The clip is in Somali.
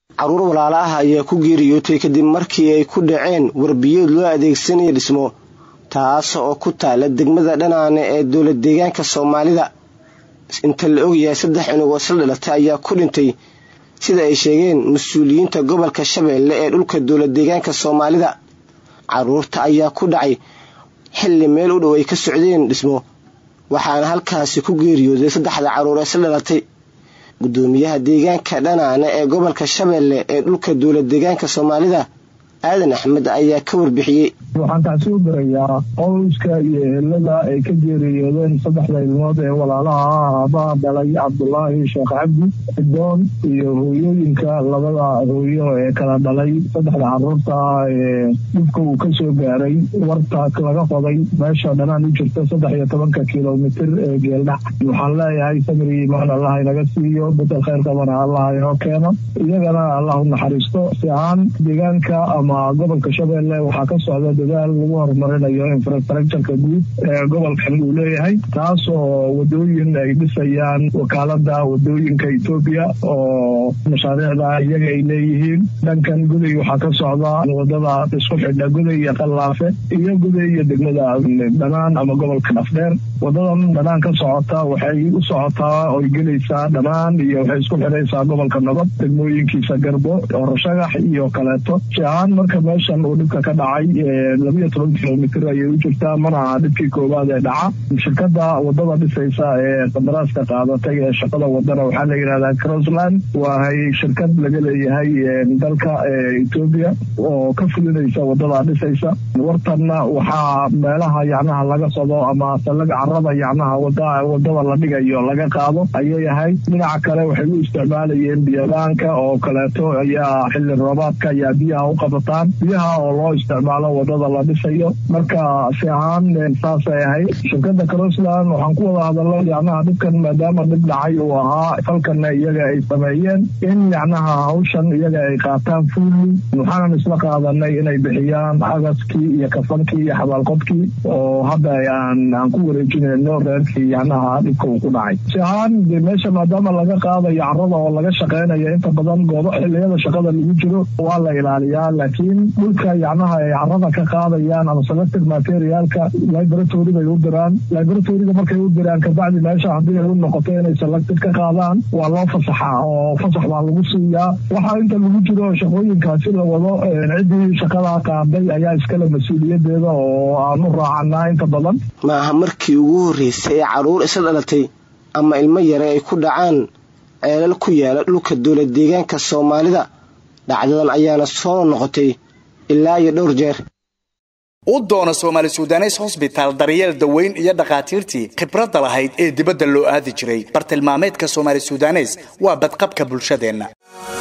carruur walaalo ah ayaa ku geeriyootay kadib markii ay ku dhaceen warbiyood loo adeegsanaya dhismo taas oo ku taala degmada dhanaane ee dowlad deegaanka soomaalida inta la ogyahay saddex cunug oo isla dhalatay ayaa ku dhintay sida ay sheegeen mas-uuliyiinta gobolka shabeelle ee dhulka dowlad deegaanka soomaalida carruurta ayaa ku dhacay xilli meel u dhow ay ka socdeen dhismo waxaana halkaasi ku geeriyooday saddexda carruur ee isla dhalatay guddoomiyaha deegaanka dhanaane ee gobolka shabeelle ee dhulka dowlad deegaanka soomaalida aadan axmed ayaa ka warbixiyey waxaan taasi u dirayaa qowska iyo ehelada ay ka geeriyoodeen saddexda ilmood ee walaalaha aabaha dhalay cabdulaahi sheekh cabdi doon iyo hooyooyinka labada hooyo ee kala dhalay saddexda caruurta ee dhibka uu kasoo gaaray warta laga qoday meesha dhanaan u jirta saddex iyo tobanka kilomitir ee geeldhac waxaan leeyahay samri imaan allah inaga siiyo bedel khayr qabana allah inoo keeno iyagana allah u naxariisto si ahaan deegaanka ama gobolka shabeelle waxaa ka socda dadaal lagu horumarinayo infrastructureka guud ee gobolkan uu leeyahay taas oo wadooyin ay dhisayaan wakaalada wadooyinka etoobiya oo mashaariicda iyaga ay leeyihiin dhankan guday waxaa ka socda wadada isku xidha guday iyo qallaafe iyo guday iyo degmada dhanaan ama gobolka dhafdheer wadadan dhanaan ka socota waxay u socotaa oy gelaysaa dhanaan iyo waxay isku xidhaysaa gobolka nabad degmooyinkiisa garbo orashagax iyo kaleeto siahaan marka meeshan uu dhibka ka dhacay labiyo toban kilomitr ayay u jirtaa mana aha dhibkii koowaad ee dhaca shirkada wadada dhisaysa ee qadaraaska qaadatay ee shaqada wadana waxaa la yidhahdaa crossland waahay shirkad laga leeyahay dalka etoobiya oo ka fulinaysa wadada dhisaysa wartanna waxaa meelaha yacnaha laga qodo ama sallaga carada yacnaha wadada la dhigayo laga qaado ayay ahayd dhinaca kale waxay u isticmaalayeen biyabaanka oo kaleeto ayaa xilli roobaadka ayaa biyaha u qabataan biyaha oo loo isticmaalo wadada la dhisayo marka si ahaan saasay ahayd shirkada crossland waxaan ku wada hadalay yacnaha dhibkan maadaama dhib dhacay uu ahaa falkanna iyaga ay sameeyeen in yacnaha hawshan iyaga ay qaataan fuuli waxaanan isla qaadanay inay bixiyaan agaskii iyo kafankii iyo xabaalqodkii oo hadda aan aan ku wareejinayno reerkii yacnaha dhibka uu ku dhacay si ahaan de meesha maadaama laga qaadayo carada oo laga shaqeynayo inta badan goobo xiliyada shaqada lagu jiro waa la ilaaliyaa laakiin dhulka yacnaha ay carada ka qaadayaan ama selected materialka laboratory bay u diraan laboratoriga markay u diraan kabacdi meesha haddii ay u noqoto inay selected ka qaadaan waa loo fasaxaa oo fasax baa lagu siiyaa waxaa inta lagu jiro shaqooyinkaasi la wado ciddii shaqadaa qaaday ayaa iskale mas-uuliyadeeda oo aan u raacanaa inta badan ma aha markii ugu horreysay ee carruur isla dhalatay ama ilmo yare ay ku dhacaan ceelal ku yaala dhulka dowlad deegaanka soomaalida dhacdadan ayaana soo noqotay ilaa iyo dhowr jeer u doona soomaali sudanes hosbitaal daryeel daweyn iyo dhakhaatiirtii khibradda lahayd ee dibadda loo aadi jiray bartilmaameedka soomaali sudanes waa badqabka bulshadeenna